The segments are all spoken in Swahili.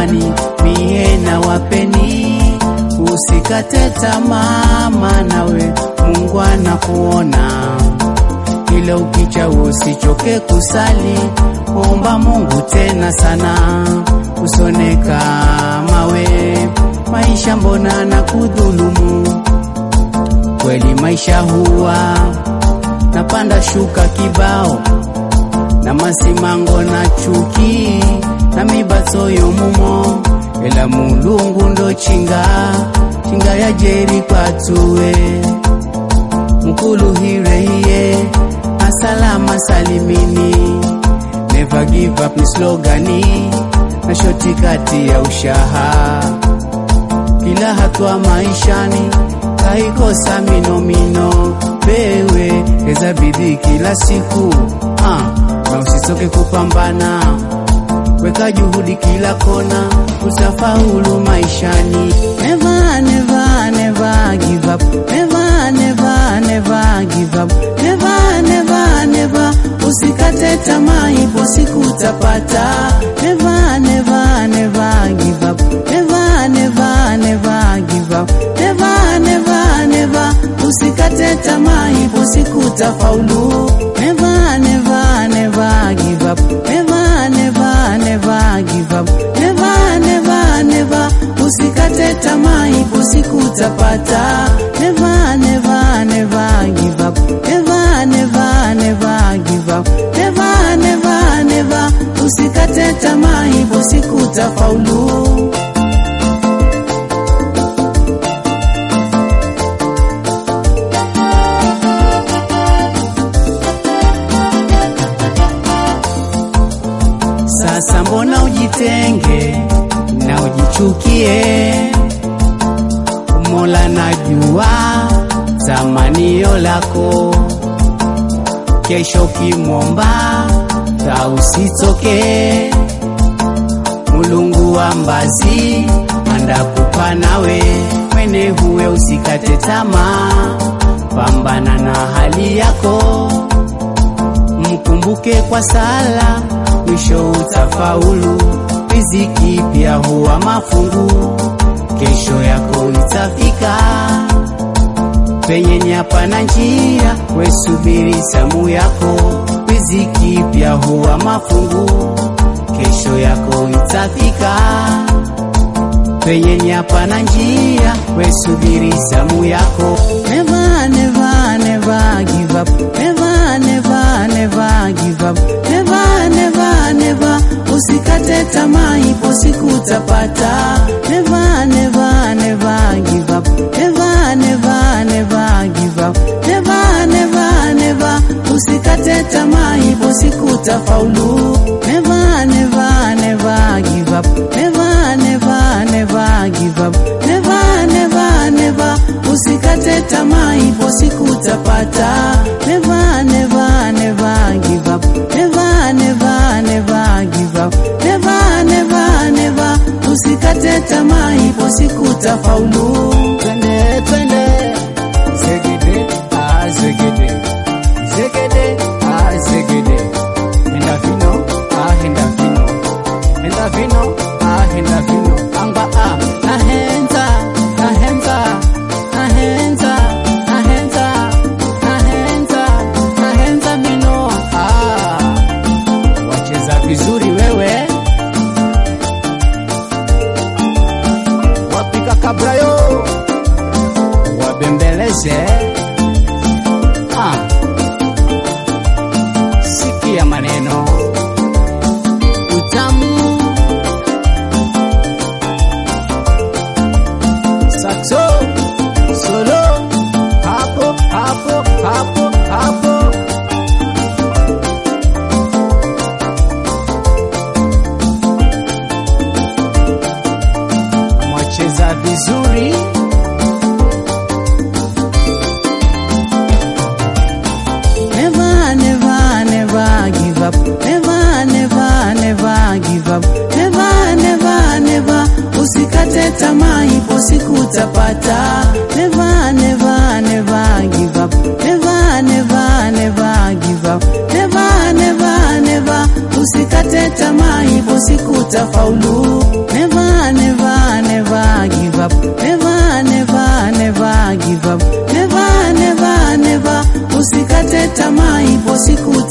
jamani, mie na wapeni, usikate tamaa, nawe Mungu anakuona. Kila ukicha usichoke kusali, omba Mungu tena sana, usoneka mawe maisha mbona na kudhulumu kweli, maisha huwa napanda shuka kibao na masimango na chuki na mibatsoyo mumo, ela mulungu ndo chinga chinga ya jeri kwatuwe mkuluhire hiye asalama salimini, never give up ni slogani na shoti kati ya ushaha kila hatua maishani kaikosa minomino, wewe eza bidii kila siku ah, na usichoke kupambana, weka juhudi kila kona, utafaulu maishani. Never, never, never give up. Never, never, never give up. Never, never, never, usikate tamaa, ipo siku utapata. Never, never, never give up. Never, never, never give up. Never, never, never, usikate tamaa, ipo siku utafaulu. Never, never, never give up. Never, never, never give up. Never, never, never, usikate tamaa, ipo siku utapata. Never, never, never give up. Never, never, never give up. Never, never, never, usikate tamaa, ipo siku utafaulu. Sasa mbona ujitenge na ujichukie? Mola najua tamanio lako, kesho kimwomba ta usitoke. Mulungu wa mbazi andakupa nawe, mwene huwe usikate tamaa, pambana na hali yako, mkumbuke kwa sala mwisho utafaulu. Riziki pia huwa mafungu, kesho yako itafika. Penye ni hapana njia, we subiri zamu yako. Riziki pia huwa mafungu, kesho yako itafika. Penye ni hapana njia, we subiri zamu yako. Never, never, never give up. Never, never, never give up. Never, never, never, usikate tamaa, ipo siku utapata. Never, never, never give up. Never, never, never give up. Never, never, never, usikate tamaa, ipo siku utafaulu. Never, never, never give up. Never, never, never give up. Never, never, never, usikate tamaa, ipo siku utapata. Never, never, never give up. Never, never, never give up. Never, never, never, usikate tamaa, ipo siku utafaulu. Twende, twende, zegede, ah, zegede, zegede, ah, zegede, henda vino, ah, henda vino, henda vino, ah, henda vino, amba, ah, nahenza, nahenza, nahenza, nahenza, nahenza, nahenza vino, ah, wacheza vizuri wewe, wapika kabrayo, wabembeleze, ah, sikia maneno utamu saxo solo hapo hapo hapo hapo mwacheza vizuri Never, never, never give up. Never, never, never give up. Never, never, never, usikate tamaa, ipo siku utapata. Never, never, never give up. Never, never, never give up. Never, never, never, usikate tamaa, ipo siku utafaulu. Never,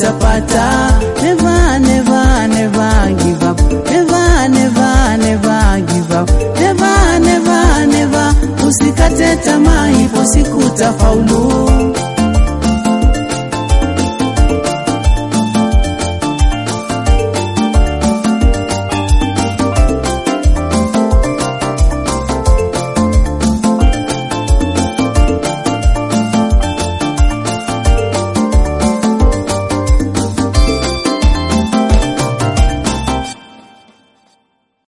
utapata. Never, never, never give up. Never, never, never give up. Never, never, never, usikate tamaa, ipo siku utafaulu.